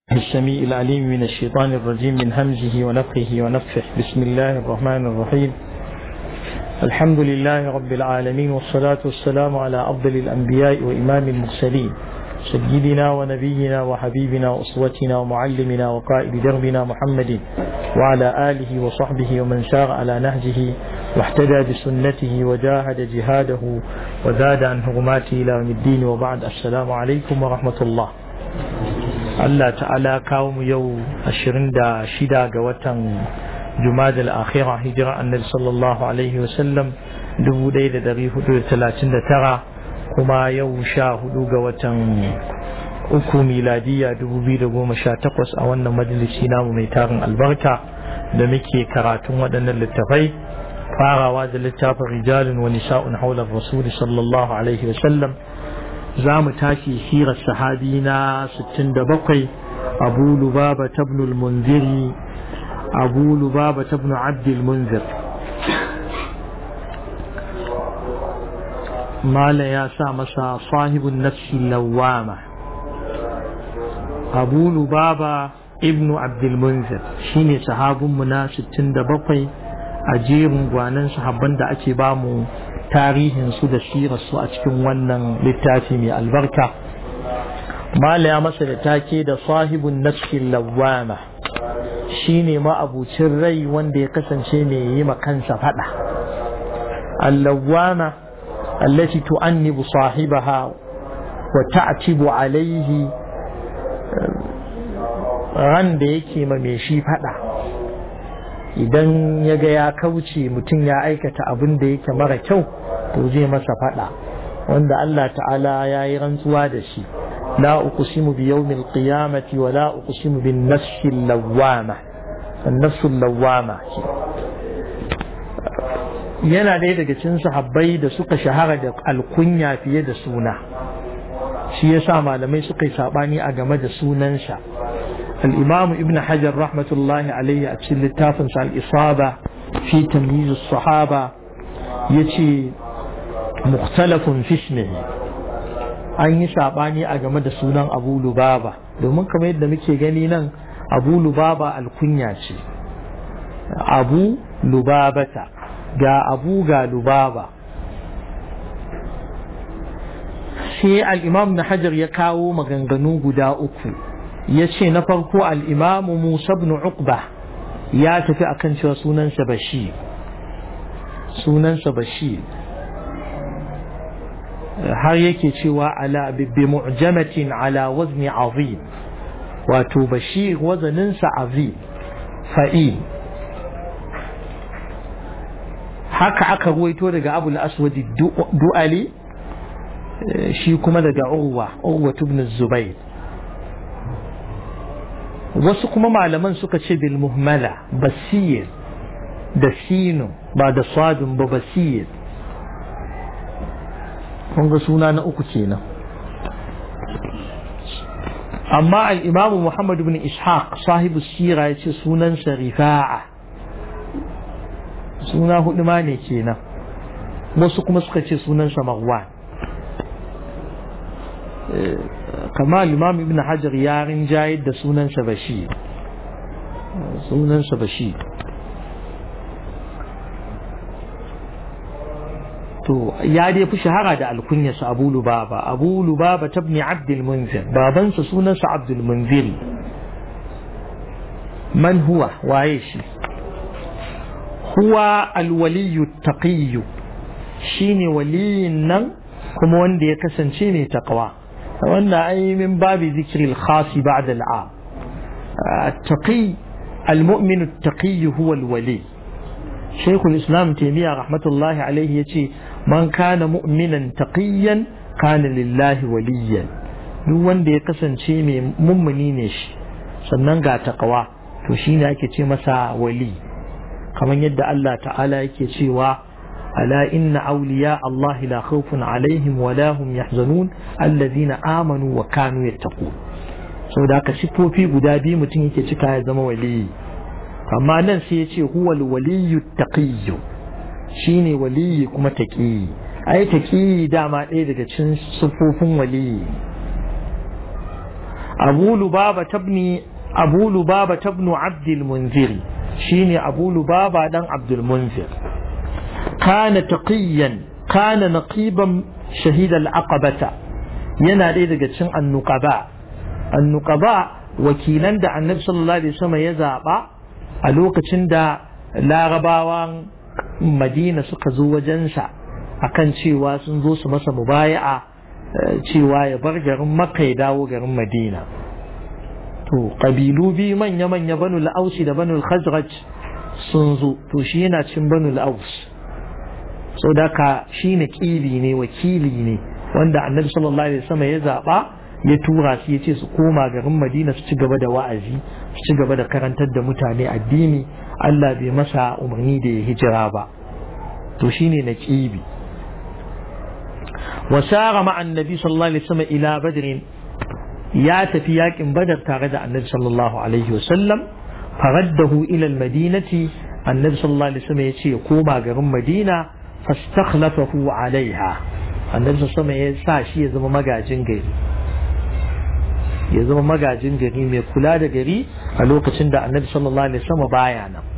السميع العليم من الشيطان الرجيم من همزه ونفخه ونفخه بسم الله الرحمن الرحيم الحمد لله رب العالمين والصلاة والسلام على أفضل الأنبياء وإمام المرسلين سيدنا ونبينا وحبيبنا وأسوتنا ومعلمنا وقائد دربنا محمد وعلى آله وصحبه ومن سار على نهجه واحتدى بسنته وجاهد جهاده وزاد عن هرماته إلى يوم الدين وبعد السلام عليكم ورحمة الله Allah ta'ala kawo mu yau 26 ga watan Jumada al-Akhira hijira annabi sallallahu alaihi wasallam 1439 kuma yau 14 ga watan uku miladiya 2018 a wannan majalisi namu mai tarin albarka da muke karatun waɗannan littafai farawa da littafin rijalun wa nisa'un haular rasuli sallallahu alaihi wasallam za mu tashi sirar sahabi na 67 abu lubaba tabnul munziri abu lubaba tabnu abdul munzir mala ya sa masa sahibun nafsi lawama abu lubaba ibnu abdul munzir shine sahabinmu na 67 a jerin gwanan sahabban da ake bamu tarihin su da su a cikin wannan littafi mai albarka mala ya masa da take da sahibun nafsin lawama shine ma'abucin rai wanda ya kasance mai yi kansa fada allawama allati tu'annibu sahibaha wa ta'tibu alaihi ran da yake ma mai shi fada idan ya ga ya kauce mutum ya aikata abin da yake mara kyau to zai masa fada wanda Allah ta'ala ya yi rantsuwa da shi la uqsimu bi yawmil qiyamati wa la uqsimu bin nafsil lawwama an nafsul lawwama yana ɗaya daga cikin sahabbai da suka shahara da alkunya fiye da suna shi yasa malamai suka yi sabani a game da sunansa الإمام ابن حجر رحمة الله عليه أتشل التافن على الإصابة في تمييز الصحابة يتي مختلف في اسمه an yi saɓani a game da sunan abu lubaba domin kamar yadda muke gani nan abu lubaba alkunya ce abu lubabata ga abu ga lubaba sai al'imam na hajar ya kawo maganganu guda uku ya ce na farko al'imamu Musa ibn Uqba ya tafi akan cewa sunansa Bashir sunansa Bashir har yake cewa ala bi mu'jamatin ala wazni azim wato Bashir wazaninsa azim fa'i haka aka ruwaito daga Abu al-Aswad du'ali shi kuma daga Urwa Urwa ibn Zubayr wasu kuma malaman suka ce bil muhmala basir da sinu ba da sadun ba basir kun ga suna na uku kenan amma al-imam Muhammad ibn Ishaq sahibu sira ya ce sunansa rifa'a suna hudu ma ne kenan wasu kuma suka ce sunansa marwan kama imam ibn hajar ya rinjayar da sunansa bashir sunansa bashir to ya dai fi shahara da alkunyarsa abu lubaba abu lubaba tabni abdul munzir babansa sunansa abdul munziri man huwa waye shi huwa alwaliyu taqiyyu shine waliyin nan kuma wanda ya kasance mai taqwa wannan ai min babi zikril khasi ba'da al'am التقي المؤمن التقي هو الولي شيخ الإسلام تيمية رحمة الله عليه يتي من كان مؤمنا تقيا كان لله وليا duk wanda ya kasance mai mummuni ne shi sannan ga taqwa to shine ake ce masa wali kamar yadda Allah ta'ala yake cewa ألا إن أولياء الله لا خوف عليهم ولا هم يحزنون الذين آمنوا وكانوا يتقون so da ka sifofi guda biyu mutum yake cika ya zama waliyi amma nan sai ya ce huwa waliyu taqiyyu shine waliyi kuma taqiyi ai taqiyi dama ɗaya daga cikin sifofin waliyi abu lubaba tabni abu lubaba tabnu abdul munziri shine abu lubaba dan abdul munzir kana taqiyan kana naqiban shahid al-aqabata yana ɗaya daga cikin annuqaba annuqaba wakilan da annabi sallallahu alaihi wasallam ya zaba a lokacin da larabawan madina suka zo wajensa akan cewa sun zo su masa mubaya'a cewa ya bar garin makka ya dawo garin madina to ƙabilu biyu manya-manya banu la'ausi da banu khazraj sun zo to shi yana cin banu la'aus so da ka shi ne ƙili ne wakili ne wanda annabi sallallahu alaihi wasallam ya zaɓa ya tura su ya ce su koma garin madina su ci gaba da wa'azi su ci gaba da karantar da mutane addini allah bai masa umarni da ya hijira ba to shine na ƙibi وسار مع النبي صلى الله عليه وسلم إلى بدر يا تفياك بدر تارد النبي صلى الله عليه وسلم فرده إلى المدينة النبي صلى الله عليه وسلم يتي يقوم غرم مدينة فاستخلفه عليها النبي صلى الله عليه وسلم يساشي يزم مجاجين غيري ya zama magajin gari mai kula da gari a lokacin da annabi sallallahu alaihi wasallam baya nan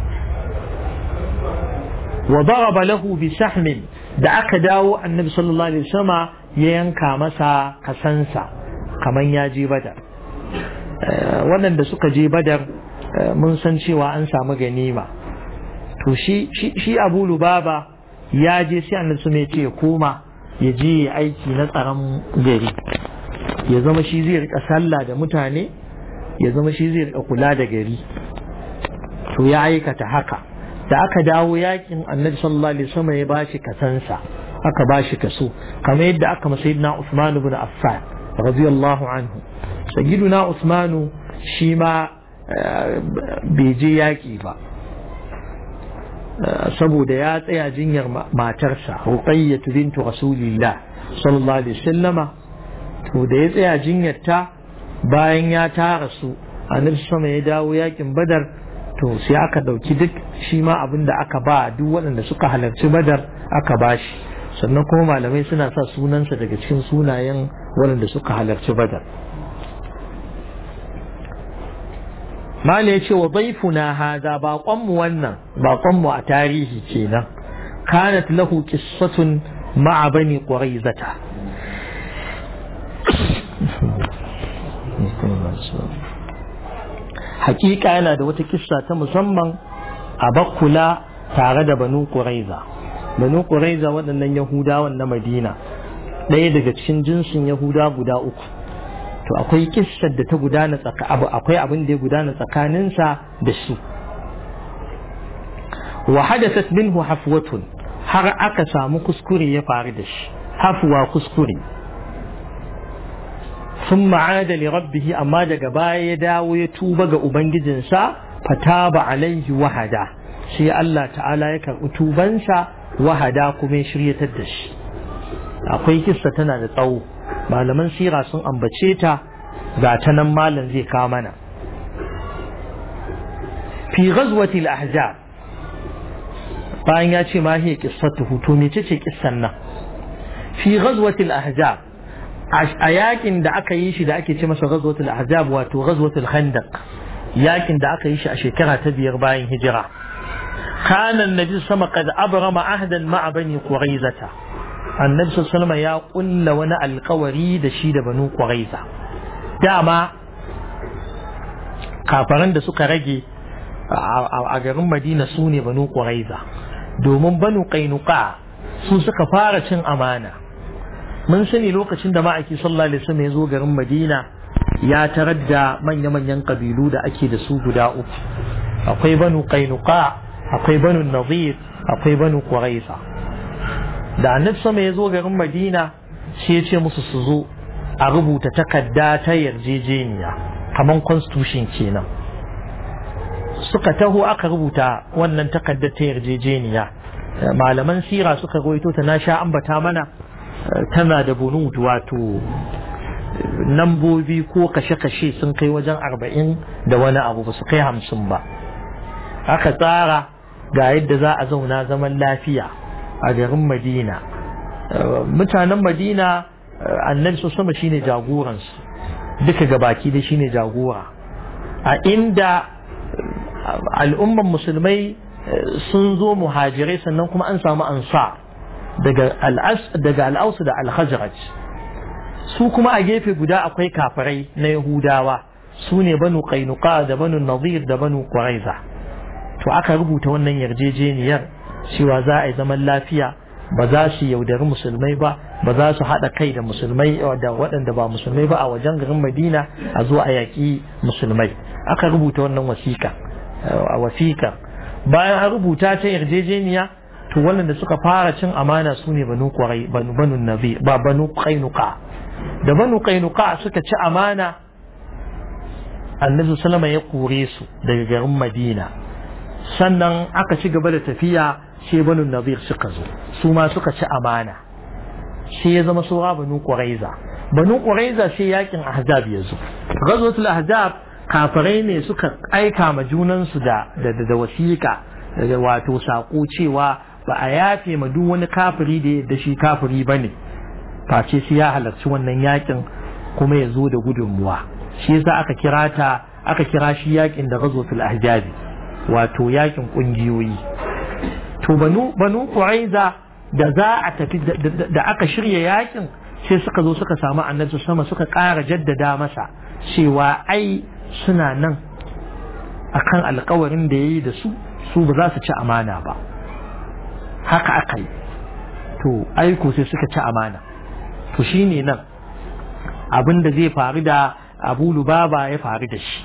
wa daraba lahu bi sahmin da aka dawo annabi sallallahu alaihi wasallam ya yanka masa kasansa kaman ya je badar waɗanda suka je badar mun san cewa an samu ganima to shi shi abu lubaba ya je sai annabi sun ce ya koma ya je ya aiki na tsaron gari ya zama shi zai rika sallah da mutane ya zama shi zai rika kula da gari to ya aikata haka da aka dawo yakin annabi sallallahu alaihi wasallam ya bashi kasansa aka bashi kaso kamar yadda aka masa sayyidina Usman ibn Affan radiyallahu anhu sayyiduna Usman shi ma bai je yaki ba saboda ya tsaya jinyar matarsa Ruqayyah bintu Rasulillah sallallahu alaihi wasallama to da ya tsaya jinyarta bayan ya tara su annabi sama ya dawo yakin Badar to sai aka ɗauki duk shi ma abin da aka ba duk waɗanda suka halarci badar aka ba shi sannan kuma malamai suna sa sunansa daga cikin sunayen waɗanda suka halarci badar mala ya ce wa baifuna haza baƙonmu wannan baƙonmu a tarihi kenan kanat lahu qissatun ma'a bani quraizata hakika yana da wata kissa ta musamman a bakula tare da banu ƙuraiza banu ƙuraiza waɗannan yahudawan na madina ɗaya daga cikin jinsin yahuda guda uku to akwai kissar da ta gudana tsaka abu akwai abin da ya gudana tsakaninsa da su wa hadathat minhu hafwatun har aka samu kuskure ya faru da shi hafwa kuskure ثم عاد لربه أما دقا باية داو يتوب أبنجزنسا فتاب عليه وهدا شيء الله تعالى يكر أتوبنسا وهدا كمي شرية الدش akwai kissa tana da tsawo malaman sira sun ambace ta ga ta nan malam zai kawo mana fi ghazwatil ahzab bayan ya ce ma hiya qissatuhu to mece ce kissan nan fi ghazwatil ahzab a yakin da aka yi shi da ake ce masa ghazwatul ahzab wato ghazwatul khandaq yakin da aka yi shi a shekara ta biyar bayan hijira kana annabi sama qad abrama ahdan ma'a bani quraizata annabi sallallahu ya kulla wani alkawari da shi da banu quraiza dama kafaran da suka rage a garin madina su ne banu quraiza domin banu qainuqa su suka fara cin amana mun sani lokacin da ma'aiki sallallahu alaihi wasallam ya zo garin Madina ya tarar da manya-manyan kabilu da ake da su guda uku akwai banu Qainuqa akwai banu Nadir akwai banu Quraiza da annabi sama ya zo garin Madina sai ya ce musu su zo a rubuta takarda ta yarjejeniya kaman constitution kenan suka taho aka rubuta wannan takardar ta yarjejeniya malaman sira suka rawaito ta na sha ambata mana tana da bunud wato nambobi ko kashe-kashe sun kai wajen arba'in da wani abu ba su kai hamsin ba aka tsara ga yadda za a zauna zaman lafiya a garin madina mutanen madina annabi su sama shine jagoransu duka gabaki da shine jagora a inda al'umman musulmai sun zo muhajirai sannan kuma an samu ansa daga al'ausu da al-khazraj su kuma a gefe guda akwai kafirai na yahudawa su ne banu qainuqa da banu nadir da banu quraiza to aka rubuta wannan yarjejeniyar cewa za a yi zaman lafiya ba za su yaudari musulmai ba ba za su haɗa kai da musulmai da waɗanda ba musulmai ba a wajen garin madina a zo a yaƙi musulmai aka rubuta wannan wasiƙa a wasiƙa bayan an rubuta ta yarjejeniya to waɗanda suka fara cin amana su ne banu kwarai banu nabi ba banu qainuqa da banu qainuqa suka ci amana annabi sallama ya kore su daga garin madina sannan aka ci gaba da tafiya sai banu nadir suka zo su ma suka ci amana sai ya zama saura banu quraiza banu quraiza sai yakin ahzab ya zo ghazwatul ahzab kafirai ne suka aika ma junansu da da da wasiƙa wato sako cewa ba a yafe ma duk wani kafiri da da shi kafiri bane face sai ya halarci wannan yakin kuma ya zo da gudunmuwa shi yasa aka kira ta aka kira shi yakin da ghazwatul ahzab wato yakin kungiyoyi to banu banu quraiza da za a tafi da aka shirya yakin sai suka zo suka samu annabi sama suka ƙara jaddada masa cewa ai suna nan akan alkawarin da yayi da su su ba za su ci amana ba haka aka yi to aiko sai suka ci amana to shine nan abin da zai faru da abu lubaba ya faru da shi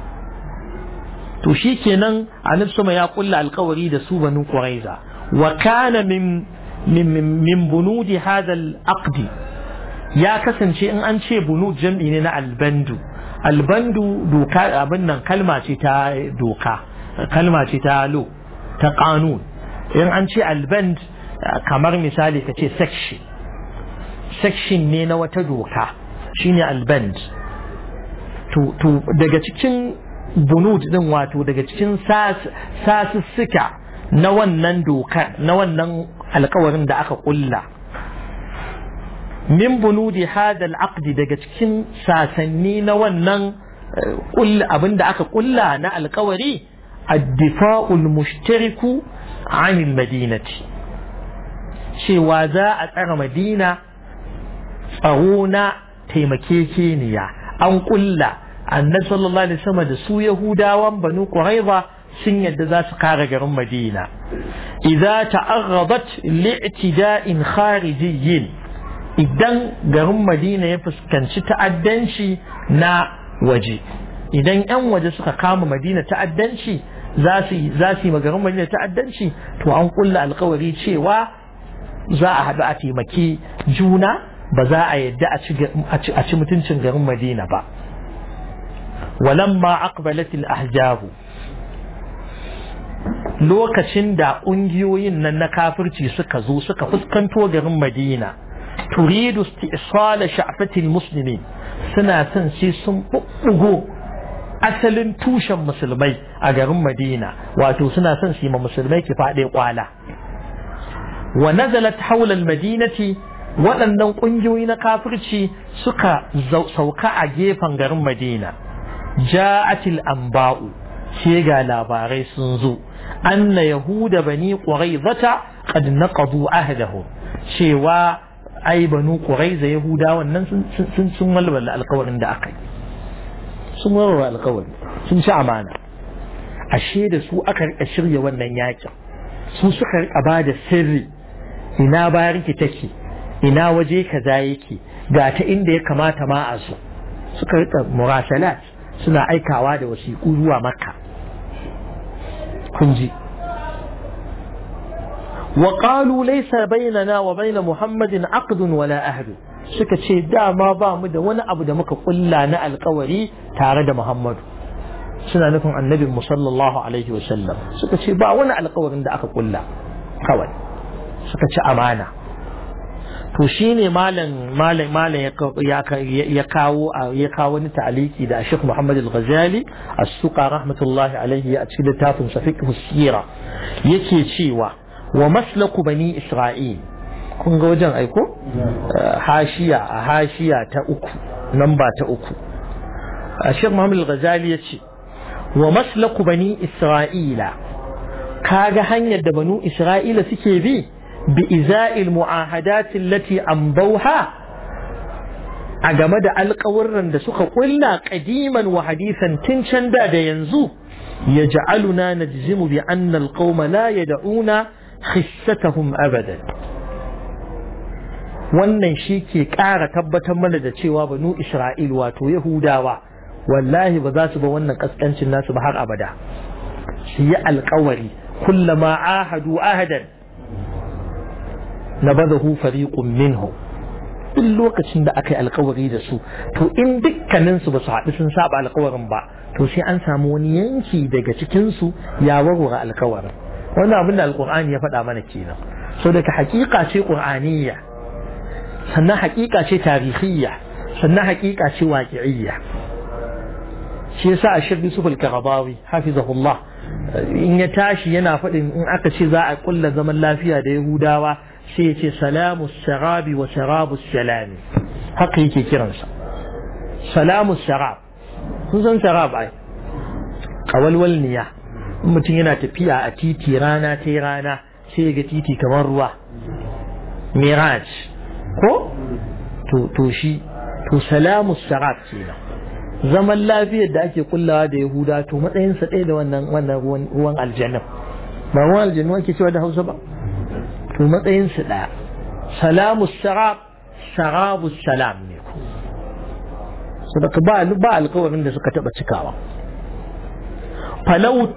to shi kenan annabi sama ya kulla alkawari da su banu quraiza wa kana min min min bunudi hadha al ya kasance in an ce bunud jam'i ne na albandu albandu doka abin nan kalma ce ta doka kalma ce ta lo ta kanun in an ce alband kamar misali ka ce section section ne na wata doka shine alband to daga cikin bunud din wato daga cikin sasussuka na wannan doka na wannan alkawarin da aka kulla min bunudi hada al'aqdi daga cikin sasanni na wannan abin da aka kulla na alkawari addifa'ul mushtariku anil madinati cewa za a tsara madina tsaro na taimakekeniya an kulla annabi sallallahu alaihi wasallam da su yahudawan banu quraiza sun yadda za su kare garin madina idza ta'aghadat li'tida'in kharijiyyin idan garin madina ya fuskanci ta'addanci na waje idan 'yan waje suka kama madina ta'addanci za su za su yi garin madina ta'addanci to an kulla alkawari cewa za a haɗu a taimaki juna ba za a yadda a ci mutuncin garin madina ba walamma aqbalat al-ahzab lokacin da ƙungiyoyin nan na kafirci suka zo suka fuskanto garin madina turidu istisala sha'fatil muslimin suna son sai sun bubbugo asalin tushen musulmai a garin madina wato suna son su yi ma musulmai ki faɗe kwala wa nazalat haula madinati waɗannan ƙungiyoyi na kafirci suka sauka a gefen garin madina ja'atil anba'u sai ga labarai sun zo anna yahuda bani quraizata qad naqadu ahdahum cewa ai banu quraiza yahuda wannan sun sun walwala alƙawarin da aka yi sun walwala alƙawari sun ci amana ashe da su aka rika shirya wannan yakin su suka rika ba da sirri ina bariki take ina waje kaza yake ga ta inda ya kamata ma a zo suka rika murasalat suna aikawa da wasiƙu zuwa makka kun ji وقالوا ليس بيننا وبين محمد عقد ولا أهد suka ce dama ba mu da wani abu da muka kulla na alkawari tare da Muhammadu suna nufin annabin mu sallallahu alaihi wa sallam suka ce ba wani alkawarin da aka kulla kawai suka ci amana to shine malam malam malam ya kawo ya kawo wani ta'aliki da Sheikh Muhammad Al-Ghazali as-Suqa rahmatullahi alaihi a cikin littafin sa fiqh sira yake cewa wa maslaku bani Isra'il kun ga wajen aiko hashiya a hashiya ta uku namba ta uku Sheikh Muhammad Al-Ghazali ya ce wa maslaku bani Isra'ila kaga hanyar da banu Isra'ila suke bi bi iza'il mu'ahadatin lati ambauha a game da alƙawurran da suka ƙulla ƙadiman wa hadisan tun can da da yanzu ya ja'aluna najzimu bi anna alqawma la yad'una khissatahum abadan wannan shi ke ƙara tabbatar mana da cewa banu Isra'il wato Yahudawa wallahi ba za su ba wannan kaskancin nasu ba har abada su yi alkawari kullama ahadu ahadan na badahu fariqun minhu duk lokacin da aka yi alkawari da su to in dukkaninsu ba su haɗu sun saba alkawarin ba to sai an samu wani yanki daga cikinsu ya warware alkawarin wannan abin da alkur'ani ya faɗa mana kenan so daga hakika ce qur'aniyya sannan hakika ce tarihiyya sannan hakika ce waqi'iyya shi yasa a shirbi sufal karabawi hafizahullah in ya tashi yana faɗin in aka ce za a kulla zaman lafiya da yahudawa sai ya ce salamu sharabi wa sharabu salami haka yake kiransa salamu sharab sun san sharab ai kawalwal niya in mutum yana tafiya a titi rana ta rana sai ya ga titi kamar ruwa miraj ko to shi to salamu sharab kenan zaman lafiyar da ake kullawa da yahuda to matsayinsa ɗaya da wannan wannan ruwan aljanna ba ruwan aljanna ake cewa da hausa ba to matsayinsa ɗaya salamu sarab sarabu salam ne ku sadaka ba ba alkawarin da suka taɓa cikawa falau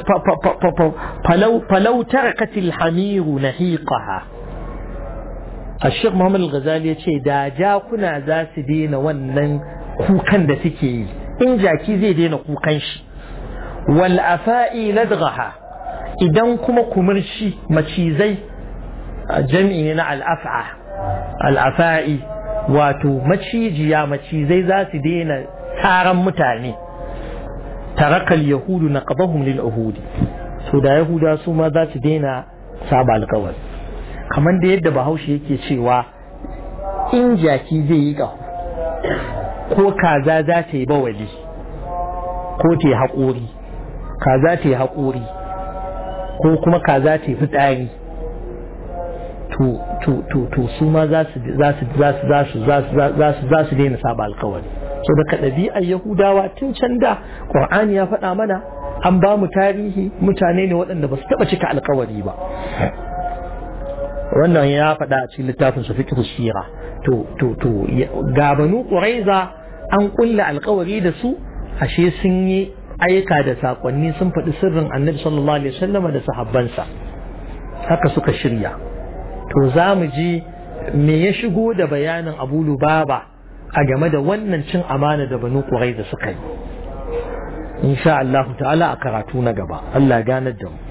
falau falau tarakatil hamiru nahiqaha الشيخ محمد الغزالي يقول دا جاكنا ذا سدين ونن kukan da suke yi in jaki zai daina kukan shi wal afa'i ladghaha idan kuma kumurshi macizai jami'i ne na al'af'a al'afa'i wato macijiya macizai za su daina taron mutane tarakal yahudu na qabahum lil uhudi so da yahuda su ma za su daina saba alkawari kamar da yadda bahaushe yake cewa in jaki zai yi ƙaho ko kaza za ta yi bawali ko ta yi haƙori kaza ta yi haƙori ko kuma kaza ta yi fitsari to su ma za su daina saba alkawari so daga ɗabi'ar yahudawa tun can da ƙur'ani ya faɗa mana an ba mu tarihi mutane ne waɗanda ba su taɓa cika alkawari ba wannan ya faɗa a cikin littafin su fiqh sira to to to ga banu quraiza an kulla alkawari da su ashe sun yi aika da sakonni sun faɗi sirrin annabi sallallahu alaihi wasallam da sahabbansa haka suka shirya to za mu ji me ya shigo da bayanin abu lubaba a game da wannan cin amana da banu quraiza suka yi insha Allah ta'ala a karatu na gaba Allah ganar da mu